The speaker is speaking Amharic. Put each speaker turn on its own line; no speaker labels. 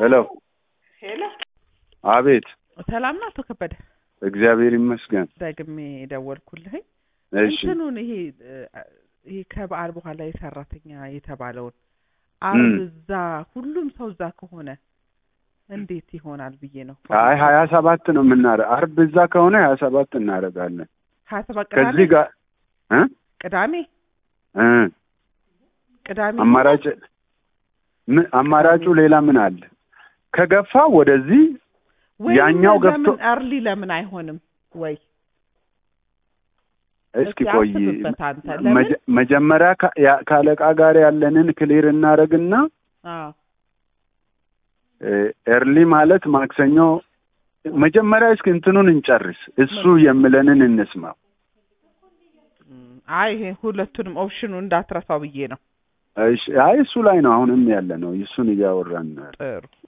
ሄሎ
ሄሎ፣
አቤት።
ሰላም ነው አቶ ከበደ?
እግዚአብሔር ይመስገን።
ደግሜ ደወልኩልህኝ።
እሺ
እንትኑን ይሄ እ፣ ይሄ ከበዓል በኋላ የሰራተኛ የተባለውን አርብ
እም።
እዛ ሁሉም ሰው እዛ ከሆነ እንዴት ይሆናል ብዬ ነው።
አይ ሀያ ሰባት ነው የምናረ አርብ እዛ ከሆነ ሀያ ሰባት እናደርጋለን።
ሀያ ሰባት ቅዳሜ
ከዚህ ጋር እ
ቅዳሜ
እ
ቅዳሜ
አማራጭ ምን አማራጩ ሌላ ምን አለ? ከገፋ ወደዚህ
ወይም
ያኛው ገብቶ
ለምን አርሊ ለምን አይሆንም ወይ?
እስኪ
እስኪ
ቆይ
አስብበት አንተ። ለምን?
መጀ- መጀመሪያ ከ- ያ- ከአለቃ ጋር ያለንን ክሊር እናደርግና
አዎ
ኤርሊ ማለት ማክሰኞ መጀመሪያ እስኪ እንትኑን እንጨርስ። እሱ የምለንን እንስማው።
እም፣ አይ ይሄ ሁለቱንም ኦፕሽኑ እንዳትረሳው ብዬ ነው።
እሺ፣ አይ እሱ ላይ ነው አሁንም ያለ ነው። እሱን እያወራን ነው።
ጥሩ